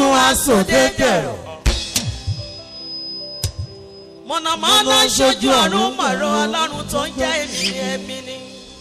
ọdúndún asòdé dẹ̀rọ̀. mọ̀nàmọ́ná ṣojú ọ̀run mọ̀rọ̀ ọlọ́run tó ń jẹ́ èmi ẹ̀mí ni.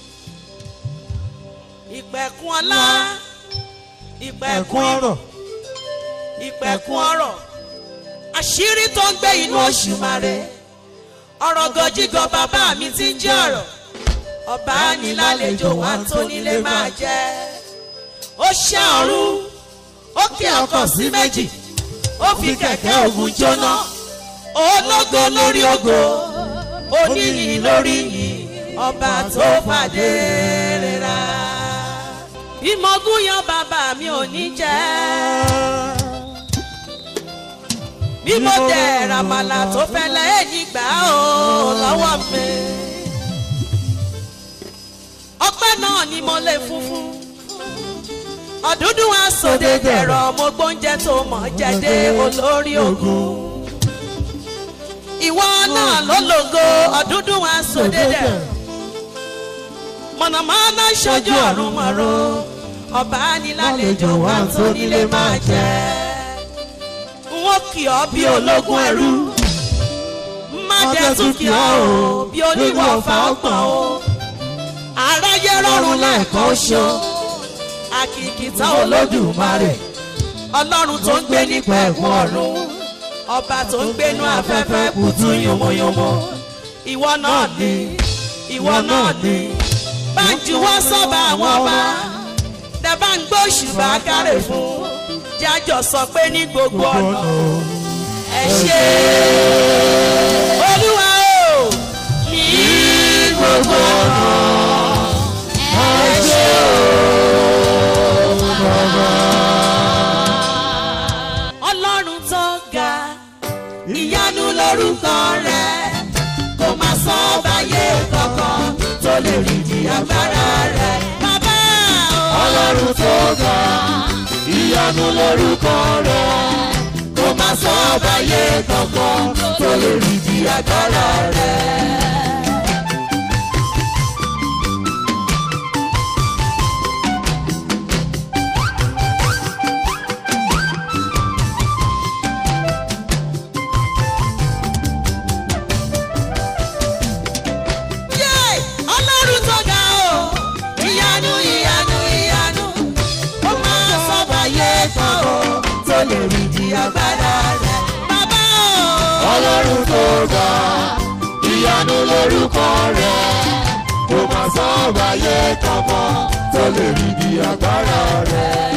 ìpẹ̀kun ọlá ìpẹ̀kun ẹ̀kún ọ̀rọ̀ ìpẹ̀kun ọ̀rọ̀ àṣírí tó ń gbé inú oṣù mare ọ̀rọ̀ gọjígọ bàbá mi ti ń jẹ́ ọ̀rọ̀ ọba nílàlejò wa tó nílé máa jẹ́ ó ṣẹ́ ọ̀run ó kí ọkọ̀ sí méjì ó fi kẹ̀kẹ́ ògùn jóná ológo lórí ògo oníyìn lórí yìí ọba tó fàdé rírà bí mo gúnyán bàbá mi ò ní jẹ́ bí mo dẹ̀ ràmàlà tó fẹ́lẹ́ èyí gbà ó lọ́wọ́ mi. ọpẹ́ náà ni mo lè funfun ọ̀dúndún asòde dẹ̀rọ̀ mo gbóúnjẹ tó mọ̀ jẹ́dé olórí ogun. ìwọ náà ló lògo ọ̀dúndún asòde dẹ̀rọ̀ mọ̀nàmọ́ná ṣojú ọ̀run mọ̀rọ̀ ọba nílàlejò wa tó nílé máa jẹ́ wọ́n kì ọ́ bí ológun ẹrú má jẹ́ tún kì ọ́ o bí oníwọ̀fà ọgbọ̀n o aráyé rọrùn lẹ́ẹ̀kan ṣo àkìkìtà olódùmarè ọlọ́run tó ń gbé nípa ẹ̀kún ọ̀run ọba tó ń gbénú afẹ́fẹ́ kùtù yomoyomo ìwọ náà ni ìwọ náà ni bá ń juwọ́ sọ́ba àwọn ọba dẹ̀ bá ń gbóṣùbà kárẹ̀ fún jájọ sọ pé ní gbogbo ọ̀nà ẹ ṣe olúwa o ní gbogbo ọ̀nà ẹ ṣe o. ọlọ́run tó ga ìyanu lórúkọ rẹ kò máa sọ báyé kankan tó lè rí di agbára rẹ bàbá o. ọlọ́run tó ga ìyanu lórúkọ rẹ̀ kó má sọ báyé kankan tó lè rí di agbára rẹ̀. Yé! ọlọ́run tó ga o ìyanu ìyanu ìyanu ó máa sọ́bàyé kan o tó lè rí di agbára rẹ̀ bàbá o. ọlọ́run tó ga ìyanu lórúkọ rẹ̀ kó má sọ báyé kankan tó lè rí di agbára rẹ̀.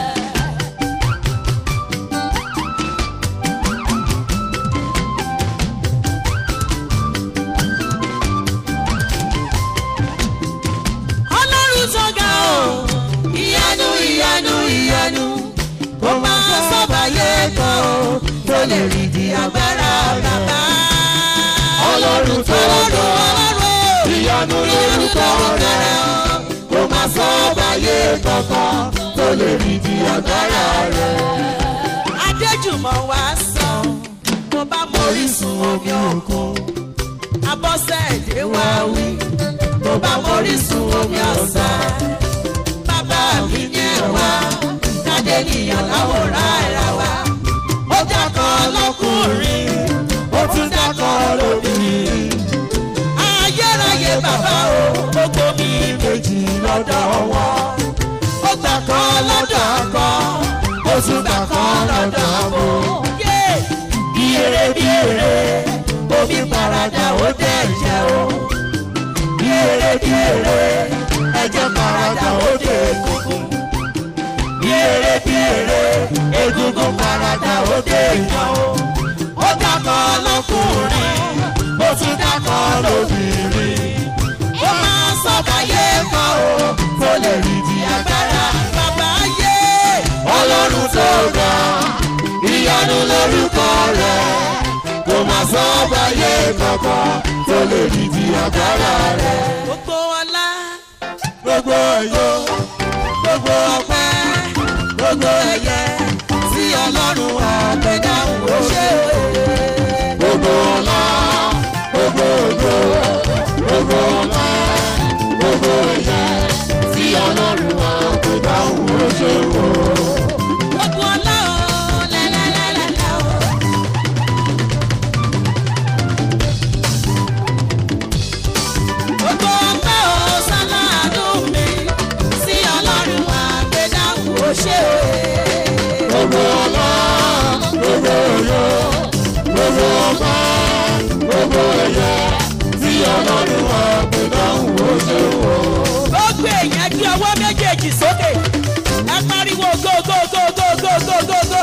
ọlọ́run tó ga o ìyanu ìyanu ìyanu ó máa sọ́bàyé kan o tó lè rí di agbára bàbá. ọlọ́run tó ga ọlọ́run o. ìyanu lórúkọ rẹ̀ kó má sọ báyé kankan tó lè rí di agbára rẹ̀. adéjùmọ̀ wá sàn mo bá mórísun omi òkun abọ́sẹ̀dé wá wí mo bá mórísun omi ọ̀sán bàbá mi ní ẹ̀wá kádé nìyàn láwòrán ara wa ó dákọ̀ lọ́kùnrin ó tún dákọ̀ lóbìnrin ayérayé bàbá o gbogbo mi méjì lọ́dọ̀ wọn ó gbà kan lọ́dọ̀ kan ó tún gbà kan lọ́dọ̀ abo. bí eré bí eré omi parada ó dẹ̀ jẹ́ o. bí eré bí eré ẹ̀jẹ̀ parada ó dẹ̀ egungun. bí eré bí eré egungun parada ó dẹ̀ yan o. ó dákọ̀ lọ́kùnrin ó tún dákọ̀ lóbìnrin. ó máa sọ̀bàyé kan o kó lè rí di agbára bàbá yé. ọlọ́run tó ga ìyanu lórúkọ rẹ̀ kó má sọ báyé kankan tó lè rí di agbára rẹ̀. gbogbo ọlá gbogbo ẹ̀yọ́ gbogbo ọpẹ́ gbogbo ẹ̀yẹ tí ọlọ́run àgbẹ̀dáhùn ó ṣe òye. gbogbo ọlá gbogbo ògo gbogbo ọlá gbogbo ẹ̀yẹ tí ọlọ́run àgbẹ̀dáhùn ó ṣe wò. gbogbo ọlá o gbogbo ọlá gbogbo òye gbogbo ọba gbogbo ẹ̀yẹ tí ọlọ́run wà pé dáhùn ó ṣe wò. gbogbo èèyàn gbé ọwọ́ méjèèjì sókè ẹ pariwo go go go go go go go go.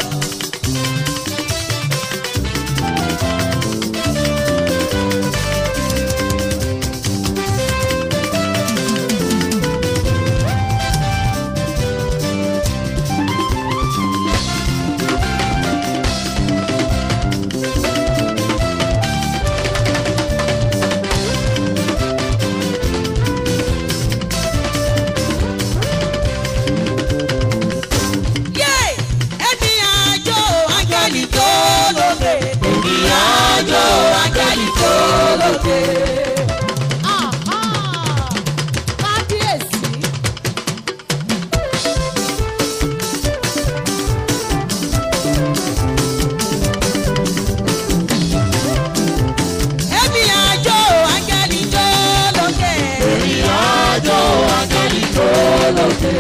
yé ẹni àjò ángẹ́lì tó lóde. ẹni àjò ángẹ́lì tó lóde. kábíyèsí ẹni àjò ángẹ́lì tó lóde. ìrìn àjò áńgẹ́lì tó lókè.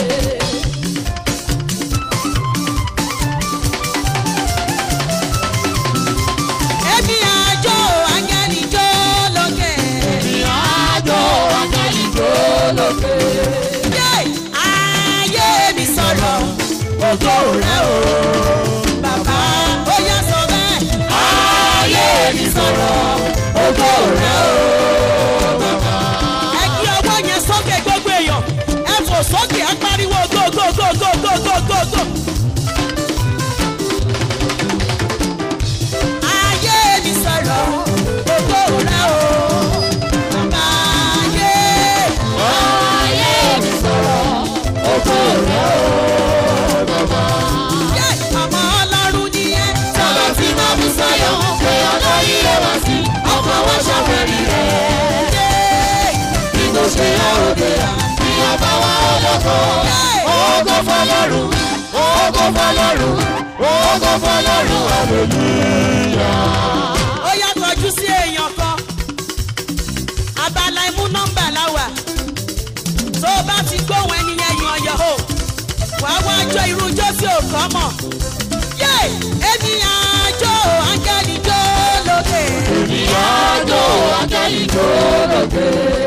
ẹni àjò ángẹ́lì tó lóde. ìrìn àjò áńgẹ́lì tó lókè. yé ayé mi sọ̀rọ̀ ògo rẹ̀ o. bàbá ó yá sọ bẹ́ẹ̀. ayé mi sọ̀rọ̀ ògo rẹ̀ o. ẹ kí ọwọ́ yẹn sókè gbogbo èèyàn ẹ fò sókè ẹ pariwo go go go go go go go go. ayé mi sọ̀rọ̀ gbogbo rẹ o bàbá ayé. ayé mi sọ̀rọ̀ ògo rẹ̀ o. bàbá. yé ọmọ ọlọ́run nìyẹn. sábà tí máa fi sáyọ̀ pé ọ̀nà ilé wá sí ọkọ̀ wá ṣàfẹ́rí rẹ̀. yé bí tó ṣe àròdè bí ọba wa ọlọ́kọ̀. ògo fọlọ́run ògo fọlọ́run ògo fọlọ́run hallelujah. ó yá kọjú sí èèyàn kan abala imú nọ́mbà láwà tó o bá ti gbóhùn ẹni yẹn yan ọyọ o wàá wá jọ irú ijó tí ò kọ́ mọ̀ yé èmi àjò áńgẹ́lì jó lókè ìyájọ́ áńgẹ́lì tó lókè.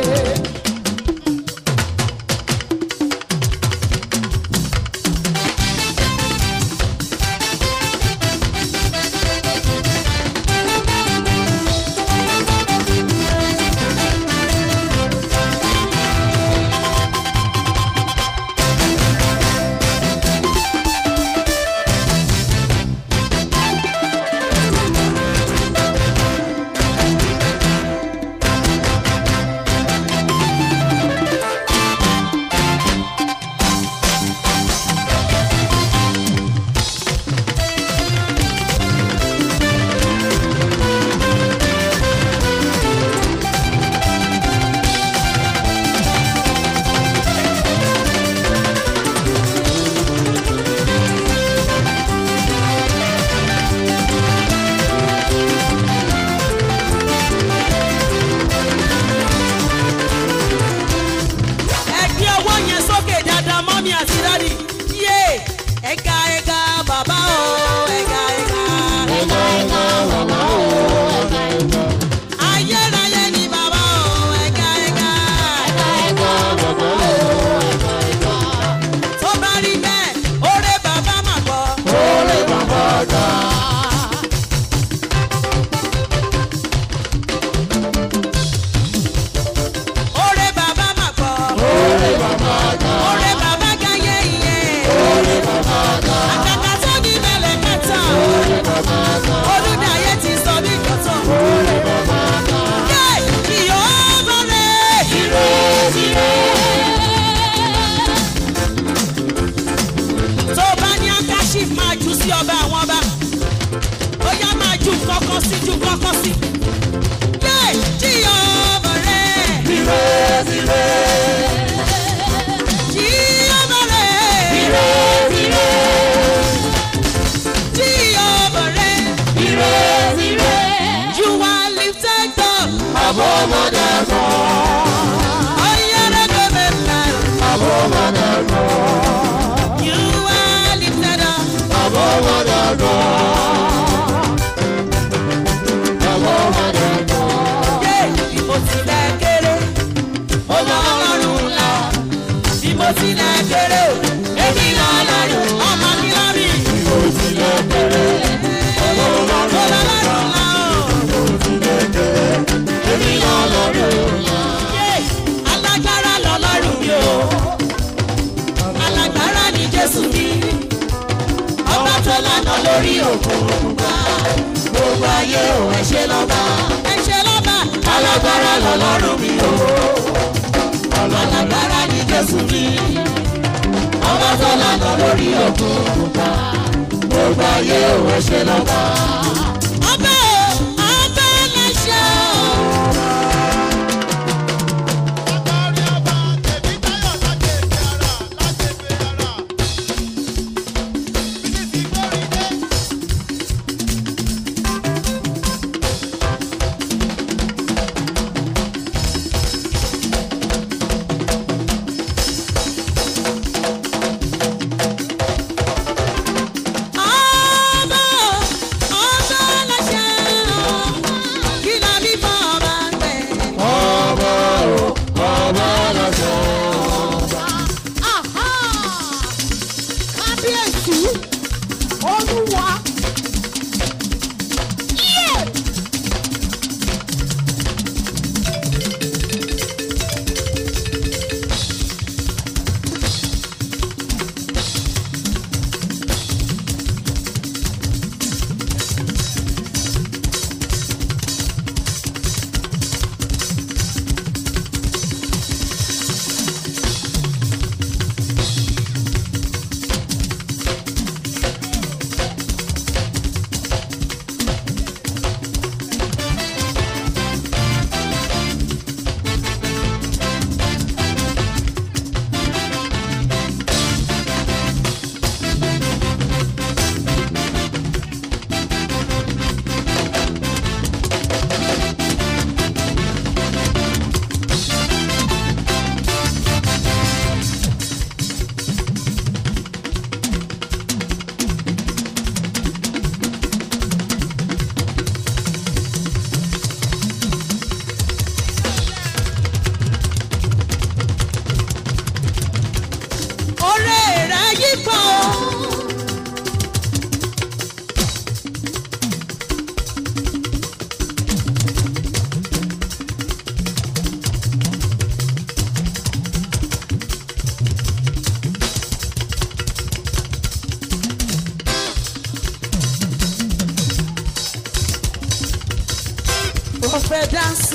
ẹ gbé ọwọ́ yẹn sókè dáadáa mọ́mí àti dádì yé ẹ̀ka ẹ̀ka bàbá o ẹ̀ka ẹ̀ka ẹ̀ka ẹ̀ka bàbá o ẹ̀ka ẹ̀ka. ayérayé ni bàbá o ẹ̀ka ẹ̀ka ẹ̀ka ẹ̀ka bàbá o ẹ̀ka ẹ̀ka. tó bá rí bẹ́ẹ̀ oore bàbá mà gbọ́. Oore bàbá ga. Oore bàbá mà gbọ́. Oore bàbá ga. Oore bàbá ga yé iye. Oore bàbá ga. Àkàkà tó ní mẹ́lẹ̀ mẹ́ta. Oore bàbá ga. Olúdayé ti sọ ní ìjọ́tọ̀. Oore bàbá ga. Yé ìyó bọ̀rẹ̀. Ire ire. Tó bá ní Akáṣí máa jù sí ọba àwọn ọba. Ó yá máa ju kọ́kọ́ sí ju kọ́kọ́ sí. Yé ìyó bọ̀rẹ̀. Ire ire. Ìyó bọ̀rẹ̀. Ire ire. Ìyó bọ̀rẹ̀. Ire ire. You are lifted up. Àbọ̀ ọmọdé kan. Oyere go mẹ́ta. Àbọ̀ ọmọdé kan. You lánàá lórí òkun pupa gbogbo ayé ò ẹ ṣe lọ́ba ẹ ṣe lọ́ba alágbára lọ́lọ́run mi o alágbára ni jésù mi ọba tó lánàá lórí òkun pupa gbogbo ayé ò ẹ ṣe lọ́ba. ọba o ọba lẹ́ṣẹ̀ o. ọba ọba lẹ́ṣẹ̀ o. kí la bí fún ọba gbẹ. ọba o ọba lọ́sọ̀. Aha! Kábíyèsí, Olúwa. Yé! Oré rẹ̀ yí pọ̀ o. Ó fẹ́ dáńsù.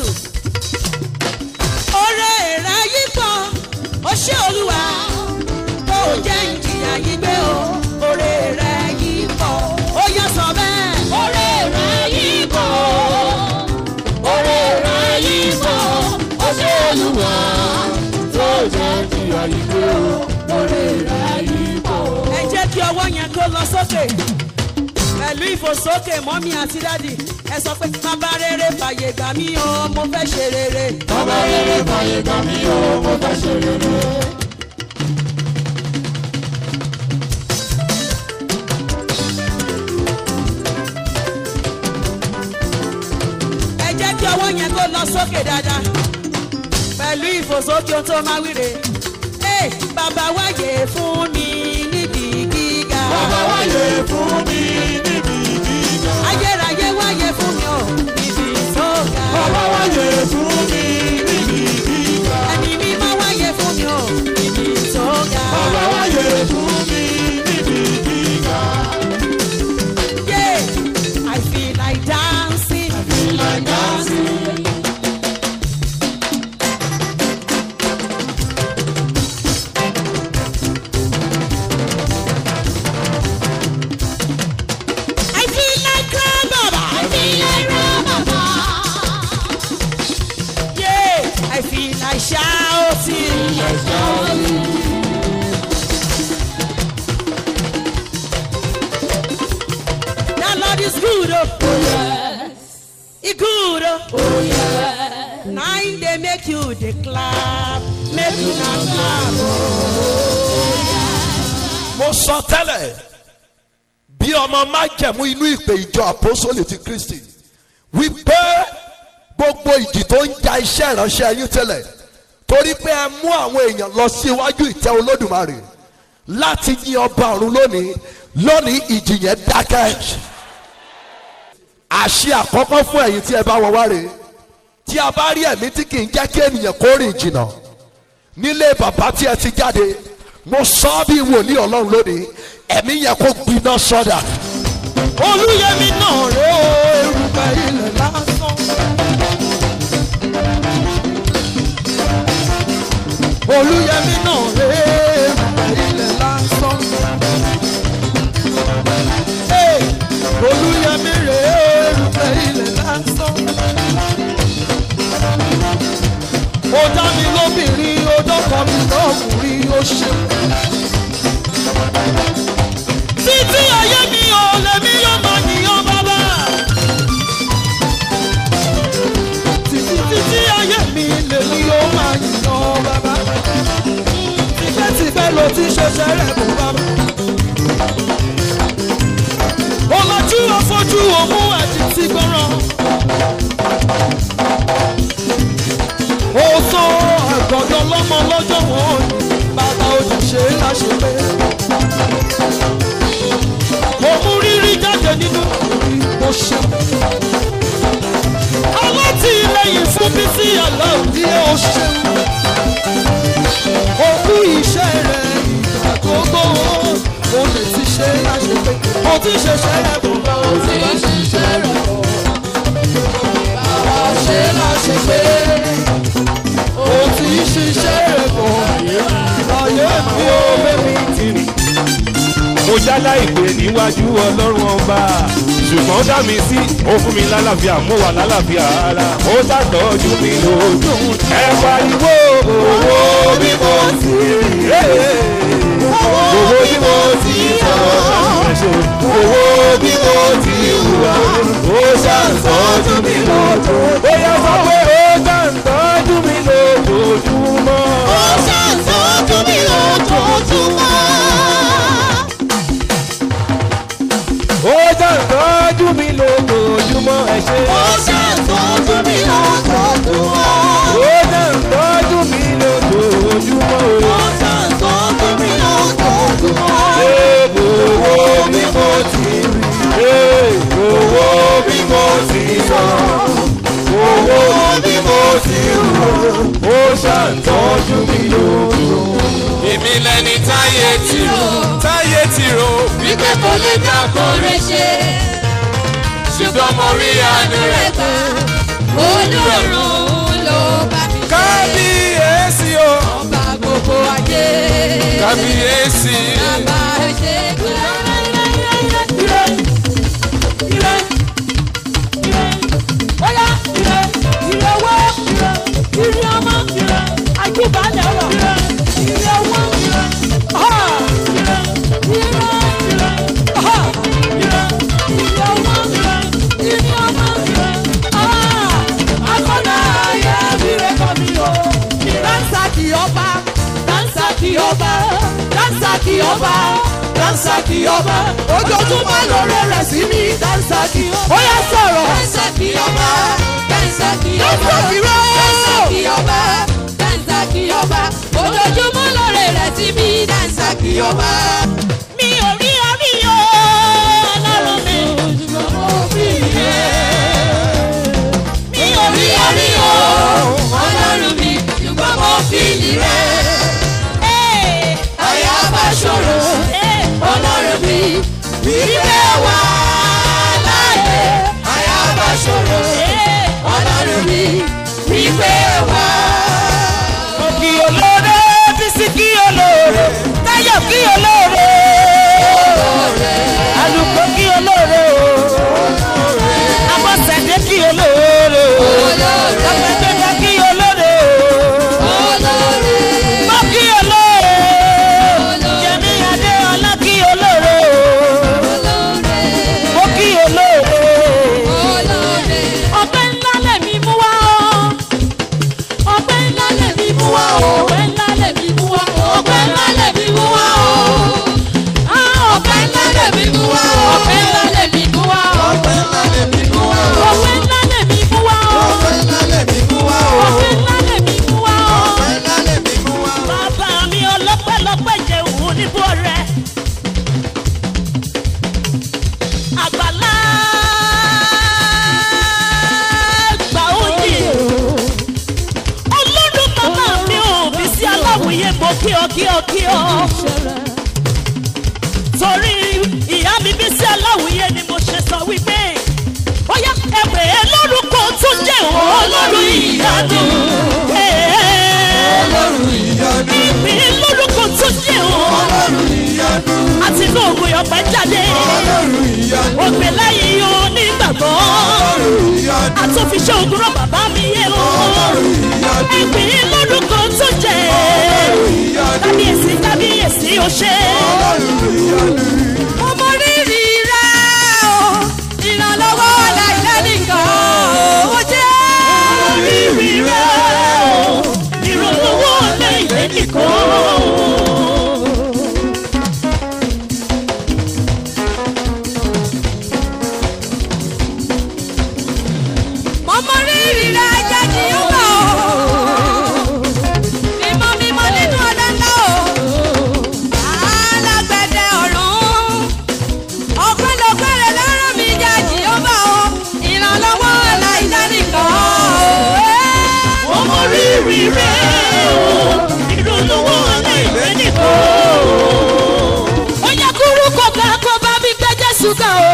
Oré rẹ̀ yí pọ̀, ó ṣé olúwa tó jẹ́ ìjìyà yìí gbé o oore rẹ̀ yìí pọ̀ ó yẹ sọ bẹ́ẹ̀. oore rẹ̀ yìí pọ̀ oore rẹ̀ yìí pọ̀ ó ṣe olúwa tó jẹ́ ìyá ìgbé o lórí rẹ̀ yìí pọ̀. ẹ jẹ́ kí ọwọ́ yẹn kó lọ sókè pẹ̀lú ìfòsókè mọ́mí àti dádì ẹ sọ pé bàbá rere fàyè gbà mí o mo fẹ́ ṣe rere. bàbá rere fàyè gbà mí o mo fẹ́ ṣe rere. ẹ jẹ́ kí ọwọ́ yẹn kó lọ sókè dáadáa pẹ̀lú ìfòsókè ohun tó máa wíre. ẹ bàbá wáyé fún mi níbi gíga. bàbá wáyé fún mi níbi gíga. ayérayé wáyé fún mi ò níbi tó ga. bàbá wáyé fún mi níbi gíga. ẹ̀mí mímọ́ wáyé fún mi ò níbi tó ga. bàbá wáyé fún mi níbi gíga. Yeah, I feel like dancing. I feel like dancing. I feel like crying, Baba. I feel like crying, Baba. Yeah, I feel like shouting. Let's go. That Lord is good, oh, oh yes. He good, oh, oh yes. Nine they make you the clap, make you not clap. mo sọ tẹ́lẹ̀ bí ọmọ májẹ̀mú inú ìpè ìjọ àpọ́sólì ti kristi wípé gbogbo ìjì tó ń ja iṣẹ́ ìránṣẹ́ yín tẹ́lẹ̀ torí pé ẹ mú àwọn èèyàn lọ sí iwájú ìtẹ́ olódùmarè láti yin ọba ọ̀run lónìí lónìí ìjì yẹn dákẹ́ àṣẹ àkọ́kọ́ fún ẹ̀yin tí ẹ bá wọn wá rè é tí a bá rí ẹ̀mí tí kì í jẹ́ kí ènìyàn kó rìn jìnnà nílé bàbá tí ẹ ti jáde mo sọ ọ́ bí wòlíì ọlọ́run lónìí ẹ̀mí yẹn kó gbiná sọ́dà olúyẹmí náà rè ó erùpẹ̀ ilẹ̀ lásán. olúyẹmí náà rè é erùpẹ̀ ilẹ̀ lásán. Hey, olúyẹmí rè é erùpẹ̀ ilẹ̀ lásán. ó dá mi lóbìnrin ó dọ́kọ̀ mi lọ́kùnrin ó ṣe. títí ayé mi ò lèmi yóò máa yíyan bàbá. títí títí ayé mi lèmi yóò máa yíyan bàbá. tipẹ́tipẹ́ ló ti ṣẹ̀ṣẹ̀ rẹ̀ bọ̀ bàbá. ọlọ́jú ọ̀fọ́jú òmù àti ti gbọ́ràn. ó sọ àgọ́dọ̀ lọ́mọ lọ́jọ́ wọn bàbá òjìṣe láṣepẹ́. mo mú rírí jáde nínú ìbò ṣe. alátìlẹyìn fún mi sí aláàbí ó ṣe. òkú iṣẹ́ rẹ̀ ìgbà tó gbó o lè ti ṣe láṣepẹ́. o ti ṣe ṣẹlẹ̀ bọ̀ bá o ti ṣiṣẹ́ rẹ̀ bọ̀. bàbá ṣe láṣepẹ́ ó ti ṣiṣẹ́ rẹ̀ bọ̀ ayé mi ò bẹ́mi tìrì. mo jálá ìpè níwájú ọlọ́run ọba ṣùgbọ́n ó dá mi sí ó fún mi lálàáfíà mo wà lálàáfíà ara ó ṣàtọ́jú mi lójú ẹ pariwo owó bí mo ti rí owó bí mo ti sọ̀rọ̀ owó bí mo ti wùwà ó ṣàtọ́jú mi lójú ó yẹ sọ pé ó ṣàtọ́jú mi lójoojúmọ́. Ó ṣàtọ́jú mi lójoojúmọ́. ó ṣàtọ́jú mi lójoojúmọ́ ẹ ṣe. Ó ṣàtọ́jú mi lójoojúmọ́. ó ṣàtọ́jú mi lójoojúmọ́ o. Ó ṣàtọ́jú mi lójoojúmọ́. owó bí mo ti rí owó bí mo ti sọ owó bí mo ti rò ó ṣàtọ́jú mi lójoojúmọ́. èmi lẹni táyé ti rò táyé ti rò Wípé kò lè dá kórè ṣe. ṣùgbọ́n mo rí àánú rẹ̀ Gbà olórun ló bá mi ṣe. kábíyèsí o Ọba gbogbo ayé. kábíyèsí Bàbá ṣe gbà. Bóyá ire ire owó ire ire ọmọ ire àjùbálẹ̀ ọ̀rọ̀ ire ire owó ire ọ̀hà ire ire ire ọ̀hà ire ire owó ire ire ọmọ ire ọ̀hà akọ́dà ayé ire kọ́ mi o. Dánsá kì ọba dánsá kì ọba dánsá kì ọba dánsá kì ọba ojoojúmọ́ lóore rẹ̀ sí mi dánsá kì ọba. Ó yá sọ̀rọ̀. Dẹ́sàkì ọba, dẹ́sàkì ọba, Dẹ́sàkì rẹ̀. dẹ́sàkì ọba, dẹ́sàkì ọba, ojoojúmọ́ lóore rẹ̀ sí mi, dẹ́sàkì ọba. mi ò rí orí o ọlọ́run mi. mi ò rí orí o. Ọlọ́run mi, ṣùgbọ́n mo fi lì rẹ̀. Ee, Àyà bá ṣòro, ee, ọlọ́run mi, wíwẹ́ wà láàyè. Àyà bá ṣòro, ee. ọlọ́run mi, wíwẹ́ wà. kí olóore bísí kí olóore táyọ̀ kí olóore alùpùpù kí olóore o abọ́sẹ̀dé kí olóore o ọ̀pẹ̀gbẹ̀dẹ̀ kí olóore o mọ́ kí olóore yẹmi adéọlá kí olóore o mo kí olóore ọpẹ́ ńlá lèmi mú wá o ọpẹ́ ńlá lèmi mú wá o ọpẹ́ ńlá lèmi mú wá o ọpẹ́ ńlá lèmi mú wá o Ah, ọpẹ́ ńlá lèmi mú wá o ọpẹ́ ńlá lèmi mú wá o ọpẹ́ ńlá lèmi mú wá o ọpẹ́ ńlá lèmi mú wá o ọpẹ́ ńlá lèmi mú wá o ọpẹ́ ńlá lèmi mú wá o ọpẹ́ ńlá lèmi mú wá o. bàbá mi ọlọ́pẹ́lọpẹ́ jẹun níbo rẹ̀ àgbàlá gbà òjì ọlọ́run màmá mi ò bí sí aláwòye mo kí ọ kí ọ kí ọ torí ìyanu. Ìpín lórúkọ tó jẹ́ o. Àti inú ògùn yọ̀pẹ̀ jáde. Ògbè lẹ́yìn o nígbàgbọ́. Àtúnfiṣẹ́ ògùn rọ̀ bàbá mi yé o. Ìpín lórúkọ tó jẹ́. Kábíyèsí kábíyèsí o ṣe. ọmọ rírì rẹ o ìrànlọ́wọ́ aláìlẹ́nìkan ó jẹ́. Rírì rẹ̀ o. Ìrànlọ́wọ́ lẹ́yìn nìkan. ọmọ rírì rẹ jẹ́ kí ó wà o. mímọ́ mímọ́ nínú ọdẹ ńlá o. alágbẹ̀dẹ ọ̀run. ọ̀pẹ̀lọpẹ̀rẹ̀ lọ́rọ̀ mi jẹ́ kí ó wà o. ìrànlọ́wọ́ aláìlẹ́nìkan o. ọmọ rírì rẹ̀ o ìrànlọ́wọ́ aláìlẹ́ nìkan. ó yẹ kúrú kó ká kó bá mi gbé jésù ká o.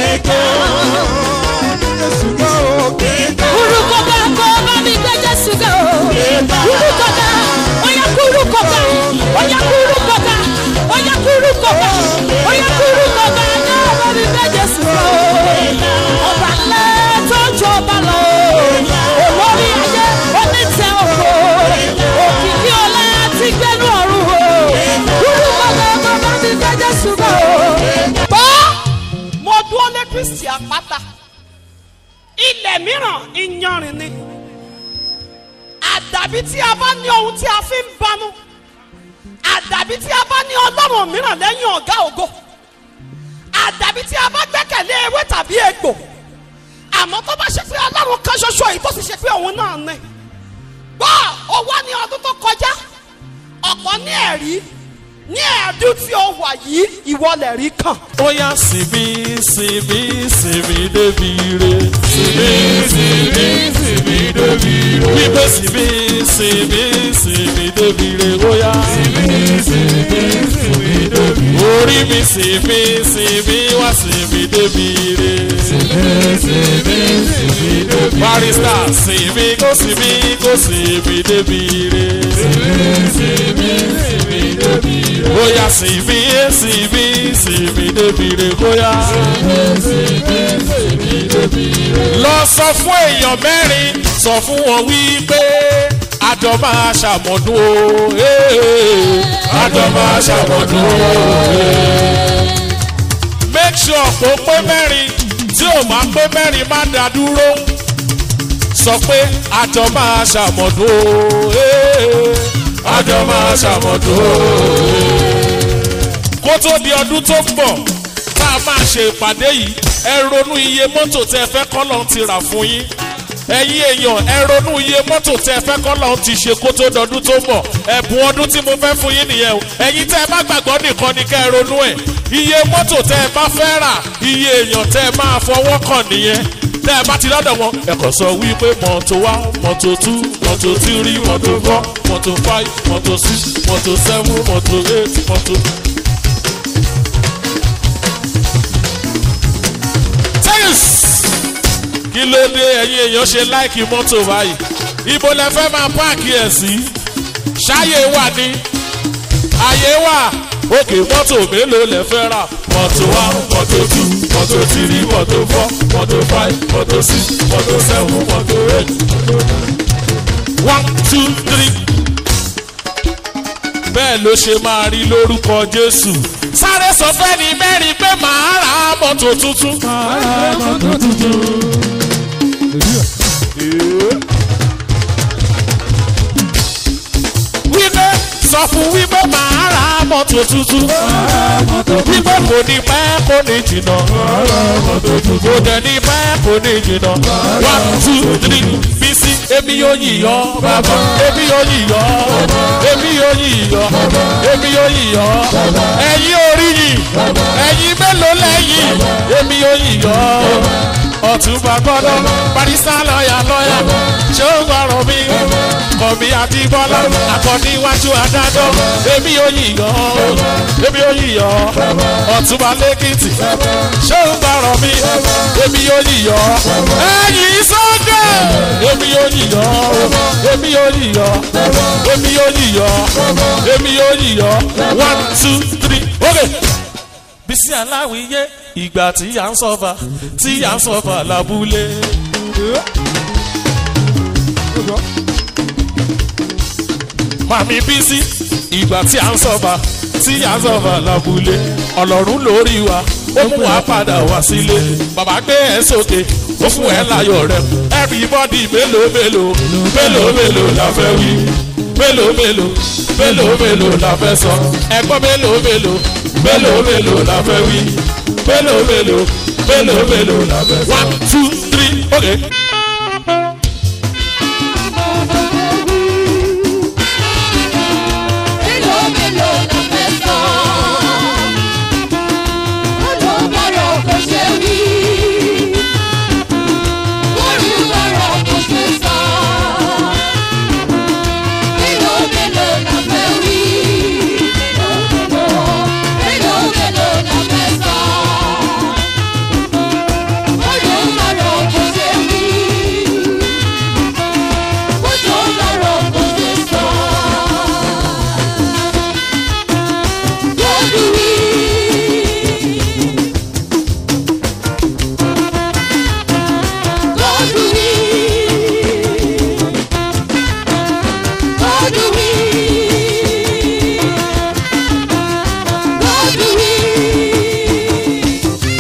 kúrú kó ká kó bá mi gbé jésù ká o. kúrú kó ká ó yẹ kúrú kó ká ó yẹ kúrú kó ká ó yẹ kúrú kó ká ó yẹ kúrú kó ká ká bá mi gbé jésù ká o. ọba ńlá tó ju ọba lọ o. olórí ayé onítẹ̀ òkò òkìkí ọlá ti gbẹnu ọ̀run o. kúrú kó ká kó bá mi gbé jésù ká o. bọ́ mo dúró lé kristi àpáta ilẹ̀ mìíràn iyanrìn ni àdàbí tí a bá ní ohun tí a fi ń banu àdàbí tí a bá ní ọlọ́run mìíràn lẹ́yìn ọ̀gá ògo àdàbí tí a bá gbẹ́kẹ̀lé ewé tàbí egbò àmọ́ tó bá ṣe pé ọlọ́run kan ṣoṣo yìí tó sì ṣe pé òun náà ní gbọ́ ó wá ní ọdún tó kọjá ọ̀pọ̀ ní ẹ̀rí ní ẹ̀ẹ́dún tí ó wà yìí ìwọlẹ̀ rí kàn. ó yá sinmi sinmi sinmi débi re. sinmi sinmi sinmi débi re. wípé sinmi sinmi sinmi débi re. ó yá. sinmi sinmi sinmi débi re. orí mi sinmi sinmi wá sinmi débi re. sinmi sinmi sinmi débi re. barista sinmi kó sinmi kó sinmi débi re. sinmi sinmi sinmi débi re. ó yá sinmi sinmi sinmi débi re. ó yá. lọ sọ fún èèyàn mẹ́rin sọ fún wọn wípé àjọ máa ṣàmọ̀dún o ee, àjọ máa ṣàmọ̀dún o. ee. make sure kó pé mẹ́rin tí ò máa pé mẹ́rin má dá dúró sọ pé àjọ máa ṣàmọ̀dún o ee, àjọ máa ṣàmọ̀dún o. kó tó di ọdún tó ń bọ̀ tá a máa ṣe ìpàdé yìí ẹ ronú iye mọ́tò tẹ fẹ́ kọ́lọ́ ti rà fún yín ẹ̀yin èèyàn ẹ ronú iye mọ́tò tẹ fẹ́ kọ́lọ́ ti ṣe kó tó dọdún tó mọ̀ ẹ̀bùn ọdún tí mo fẹ́ fún yín nìyẹn o ẹ̀yin tẹ́ ẹ bá gbàgbọ́ nìkan ni kẹ́ ẹ ronú ẹ̀ iye mọ́tò tẹ́ ẹ bá fẹ́ rà iye èèyàn tẹ́ ẹ máa fọwọ́ kàn nìyẹn tẹ́ ẹ bá ti lọ́dọ̀ wọn ẹ kàn sọ wípé mọ́tò wá mọ́tò tú mọ́tò tírí mọ́tò fọ́ mọ́tò fáì mọ́tò sí mọ́tò sẹ́fún mọ́tò eight mọ́tò. Tẹ́yìs kí ló dé ẹ̀yin èèyàn ṣe láìkì mọ́tò báyìí ibo lẹ fẹ́ máa páàkì ẹ̀ sí ṣáyé wà ní àyè wà òkè mọ́tò mélòó lẹ fẹ́ rà mọ́tò one mọ́tò two mọ́tò three mọ́tò four mọ́tò five mọ́tò six mọ́tò seven mọ́tò eight one two three bẹ́ẹ̀ ló ṣe máa rí lórúkọ jésù sáré sọ fẹ́ni mẹ́rin pé màá ra mọ́tò tuntun. màá ra mọ́tò tuntun. wípé sọ fún wípé màá ra mọ́tò tuntun. wípé kò ní pẹ́ kò ní jìnnà. kò dẹ̀ ní pẹ́ kò ní jìnnà. one two three bísí èmi yóò yíyọ. èmi yóò yíyọ. èmi yóò yíyọ. èmi yóò yíyọ. ẹ̀yin orí yìí. ẹ̀yin mélòó lẹ́yìn. èmi yóò yíyọ. ọ̀túnba gbọ́dọ̀ barista lọ́ọ̀yà lọ́ọ̀yà ṣé ó gbọ́rọ̀ mi. àkànbí àti bọ́lá àkànní iwájú adájọ́ èmi ò yíyọ èmi ò yíyọ ọ̀túnba lẹ́kìtì ṣé ń gbọ́rọ̀ mi èmi ò yíyọ ẹ̀yìn sókè èmi ò yíyọ èmi ò yíyọ èmi ò yíyọ èmi ò yíyọ one two three okay bísí aláwìyé ìgbà tí à ń sọfà tí à ń sọfà lábúlé. màmí bísí ìgbà tí à ń sọfà tí à ń sọfà lábúlé ọlọ́run lórí wa ó mú wa padà wá sílé bàbá gbé ẹ sókè ó fún ẹ láyọ̀ rẹ everybody mélòó mélòó mélòó mélòó la fẹ́ wí mélòó mélòó mélòó mélòó la fẹ́ sọ ẹgbọ́n mélòó mélòó mélòó mélòó la fẹ́ wí mélòó mélòó mélòó mélòó la fẹ́ sọ. one two three okay. Mélòó mélòó la fẹ́ sọ? Ọdún bọ̀rọ̀ kò ṣe wí. Orí bọ̀rọ̀ kò ṣe sọ. Mélòó mélòó la fẹ́ wí? Mélòó mélòó la fẹ́ sọ? Ọdún bọ̀rọ̀ kò ṣe wí. Ọdún bọ̀rọ̀ kò ṣe sọ. God do it. God do it. God do it. God do it.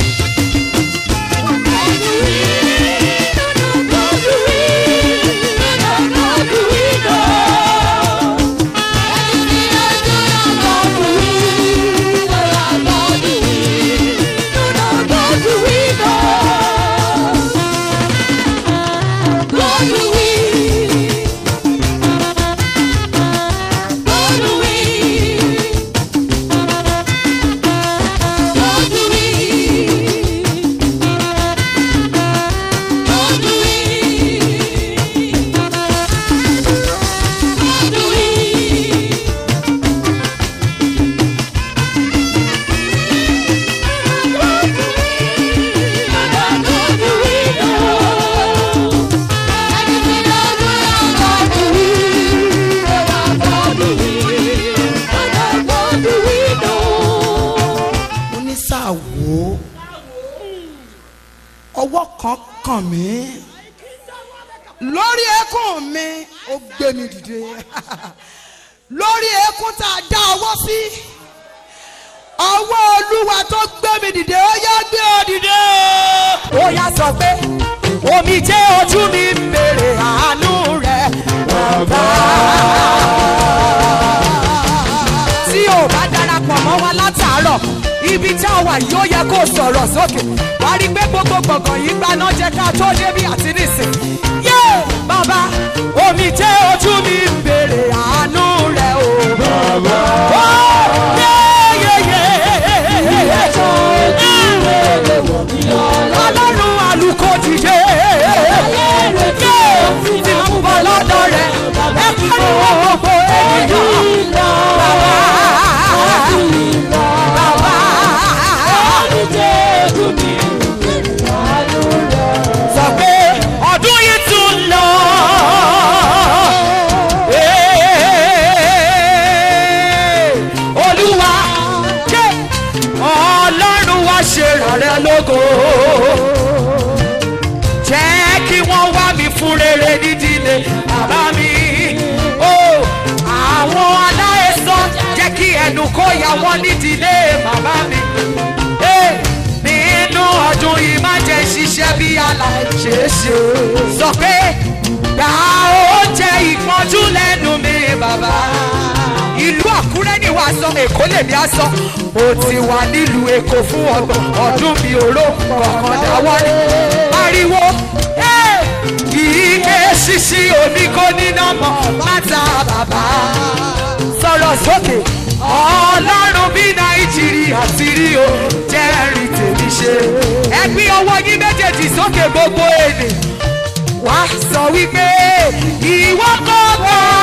God do it. God do it. Anything I do, God do it. God do it. God do it. God do it. God do it. God do it. God do it. mo ní sáà wò ó ọwọ́ kan kàn mí lórí ẹkún mi ó gbé mi dìde lórí ẹkún tá a dá ọwọ́ sí ọwọ́ olúwa tó gbé mi dìde ó yá gbé ọ dìde. ó yá sọ pé omi jẹ́ ojú mi ń bèrè àánú rẹ̀ bàbá tí ò bá darapọ̀ mọ́ wa látàárọ̀ ibi tá a wà yóò yẹ kó sọ̀rọ̀ sókè wá rí i pé gbogbo gbọ̀ngàn yìí gbaná jẹ́ ká tó débi àti nísìn. yé bàbá omi jẹ́ ojú mi ń bèrè àánú rẹ̀ o. bàbá ó yé yé yé ọlọ́run àlùkò dìde. yé tí mo ń bọ̀ lọ́dọ̀ rẹ̀ ẹ pariwo gbogbo ènìyàn. bàbá bàbá sọ pé ọdún yìí tún lọ. Ee, olúwa jẹ́ ọlọ́run wá ṣe rẹ̀ lógo jẹ́ kí wọ́n wá mi fún rere nídìílé bàbá mi. Ó àwọn aláìsàn jẹ́ kí ẹnu kó ya wọ́n nídìílé bàbá mi. Ee, nínú ọdún yìí má jẹ́ ṣiṣẹ́ bí aláìṣeéṣe. Sọ pé gba oúnjẹ ìpọ́njú lẹ́nu mi bàbá. Ìlú Àkúrẹ́ ni wàá sọ, Èkó lèmi á sọ. Mo ti wà nílùú Èkó fún ọgbọ̀n ọdún mi òró kọ̀ọ̀kan dáwọ́lé. Ariwo ìké ṣíṣí oníkó níná mọ́ pátá bàbá. Sọ̀rọ̀ sókè, ọlọ́run bí Nàìjíríà ti rí o, jẹ́rìí tèmi ṣe. Ẹ gbé ọwọ́ yín méjèèjì sókè gbogbo èdè wá sọ wípé ìwọ kò gbọ́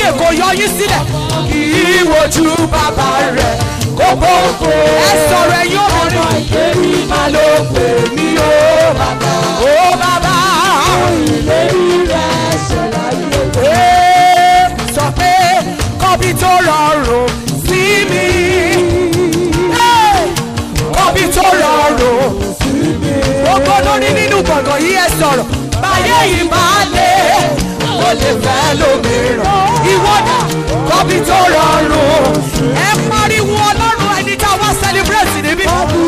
kò yọ yín sílẹ̀ kì í wojú bàbá rẹ̀ kó gbogbo ẹ sọ̀rọ̀ ẹ̀yìn obìnrin ìlérí máa ló pè mí ó bàbá ó bàbá ìlérí rẹ̀ ṣe láyé sọ pé kọ́bí tó rọrùn sí mi kọ́bí tó rọrùn sí mi gbogbo lórí nínú gbọ̀ngàn yìí ẹ sọ̀rọ̀ báyé yìí máa lé ó lè fẹ́ lómìíràn ìwọ́dà kọ́bí tó rọrùn ẹ pariwo ọlọ́run ẹni tá a wá celebrate níbí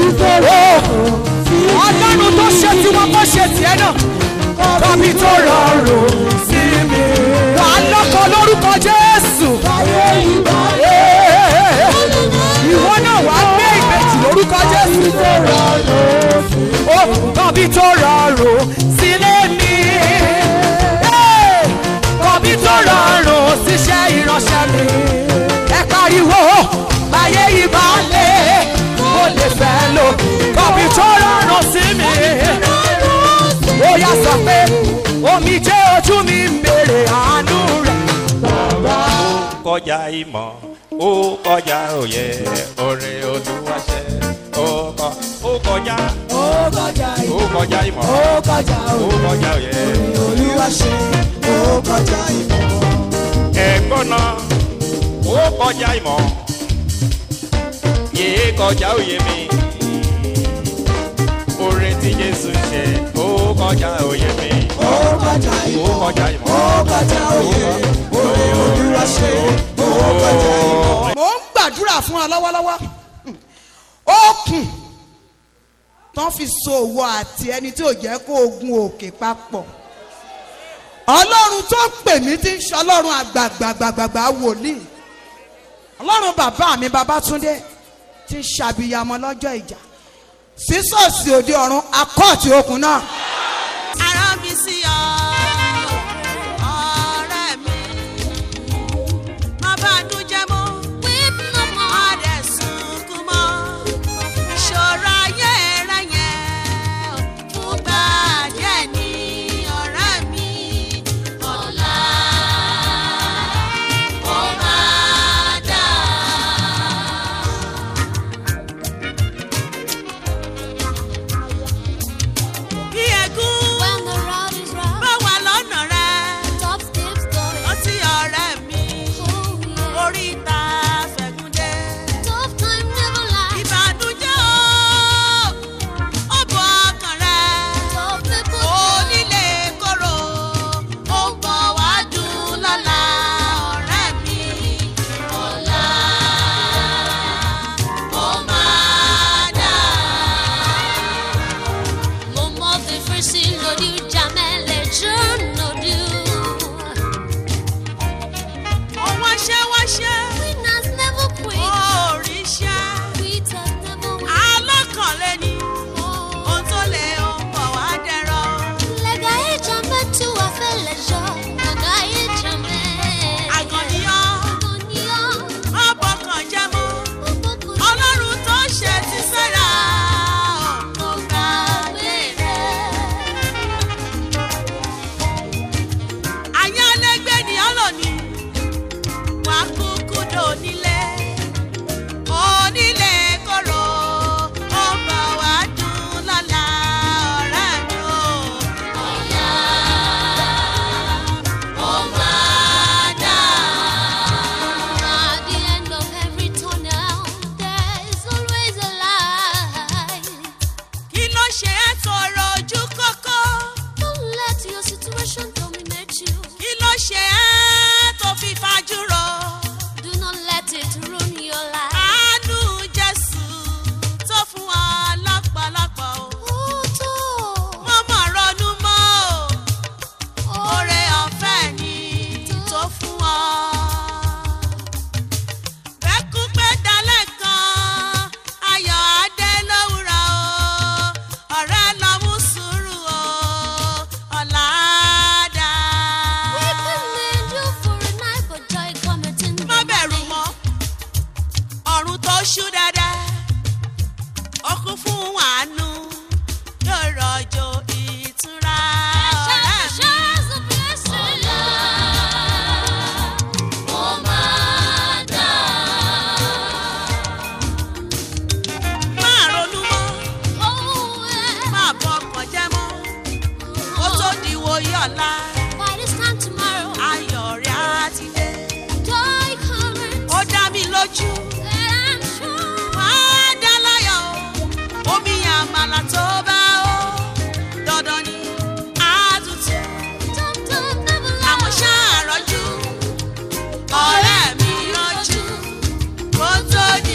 ọlọ́run tó ṣe tiwọn kó ṣe tiẹ̀ náà kọ́bí tó rọrùn sí mi wà á lọ́kọ̀ lórúkọ jésù ìwọ náà wà á gbé ìbejì lórúkọ jésù ó kọ́bí tó rọrùn sílé mi kọ́bí tó rọrùn síṣẹ́ ìránṣẹ́ mi ẹ pariwo báyé yìí bá lé mo lè fẹ́ lò kọ́bí tó rọrùn sí mi ó yà sọ pé omi jẹ́ ojú mi ń béèrè àánú rẹ̀. kọjá ìmọ̀ ó kọjá òye orin olúwaṣẹ ó kọ ó kọjá ó kọjá ó kọjá ìmọ̀ ó kọjá ó kọjá òye olúwa ṣe ó kọjá ìmọ̀. ẹ̀gbọ́n náà ó kọjá ìmọ̀ yéé kọjá òye mi orin tí jésù ṣe ó kọjá òye mi ó kọjá ó ìmọ̀ kọjá ìmọ̀ ó kọjá òye òye olúwa ṣe ó kọjá ìmọ̀. mo ń gbàdúrà fún ọ lọ́wọ́lọ́wọ́ okùn tán fi so òwò àti ẹni tí ò jẹ́ kó ogun òkè papọ̀ ọlọ́run tó pè mí ti ń ṣe ọlọ́run àgbàgbàgbàgbà wòlíì ọlọ́run bàbá mi babátúndé ti ń ṣàbíyamọ lọ́jọ́ ìjà sísọ̀sì òde ọ̀run akọ́ọ̀tì okùn náà. ara mi sí ọ ọ̀rẹ́ mi má bá a dún jẹ́ mọ́ má dẹ̀ sunkún mọ́ ìṣòro ayé rẹ yẹn fúngbà díẹ̀ ní ọ̀rẹ́ mi ọ̀la ó máa dà. bí ẹ̀gún When the road is rough, bá wà lọ́nà rẹ top steps going. ó ti ọ̀rẹ́ mi Oh, yeah. oríta fẹ̀gúndé. Tough time never lasts. ìbànújẹ́ o ó bọ ọkàn rẹ Tough people onílé kóró ó ń bọ̀ wá dùn lọ́la ọ̀rẹ́ mi ọ̀la ó máa dà. Mo mọ fífi sí lòdì jàmẹ́ lẹ́jọ́ lòdì. ó wáṣẹ́ wáṣẹ́ Winners never ó quit. ríṣẹ́ Quitters never win. alákànlé ni Oh. ohun tó lè ó ń bọ̀ wá dẹ̀rọ̀. Lẹ́gà ìjàmẹ́ tí wàá fẹ́ lẹ́jọ́. Lẹ́gà ìjàmẹ́. àgànníyàn Àgànníyàn. má bọkàn jẹ́ mọ́. Ọ̀pọ̀kùn ọlọ́run tó ṣe ti sára kò gbàgbé rẹ̀. àyálégbé ni ọlọ́ni wà kúkú dò nílé onílé kóró ó bọ̀ wá dùn lọ́la ọ̀rẹ́ mi ò ọ̀la ó máa dà. At the end of every tunnel, there is always a light. kí ló ṣe é tọrọ ojú kókó Don't let your situation dominate you. kí ló ṣe é tó fi fajúro. Do not let it ruin your life. àánú jésù tó fún wa lọ́pọ̀lọpọ̀ o. Oh, tó. mo mọ̀ ronú mọ́ o. Oh, oore ọ̀fẹ́ ni tó fún ọ. bẹ́kú pé dalẹ̀ kan ayọ̀ adé lówùrọ̀ o. ọ̀rẹ́ lójú wàá dá láyọ̀ omi àmàlà tó bá ó dandan ni àtútù àmọ́ ṣàròjú ọ̀rẹ́ mi rọ́jú kó tó di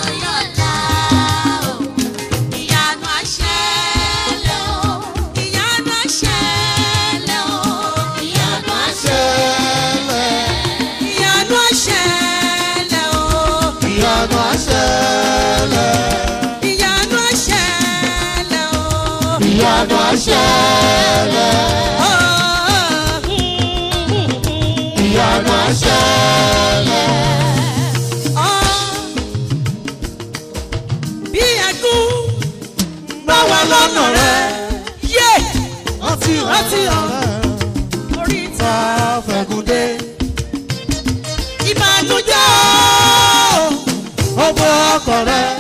ìyanu àṣẹlẹ̀ o ìyanu àṣẹlẹ̀ o ìyanu àṣẹlẹ̀ ìyanu àṣẹlẹ̀ o ìyanu àṣẹlẹ̀ ìyanu àṣẹlẹ̀ o ìyanu àṣẹlẹ̀ Oh, ìyanu àṣẹlẹ̀ oh. bí ẹkún bá wà lọ́nà rẹ̀ yé rántí rántí ọ̀rẹ́ orí tá a fẹ̀gùn dé ìbànújẹ́ o. ó bọ́ ọkọ̀ rẹ̀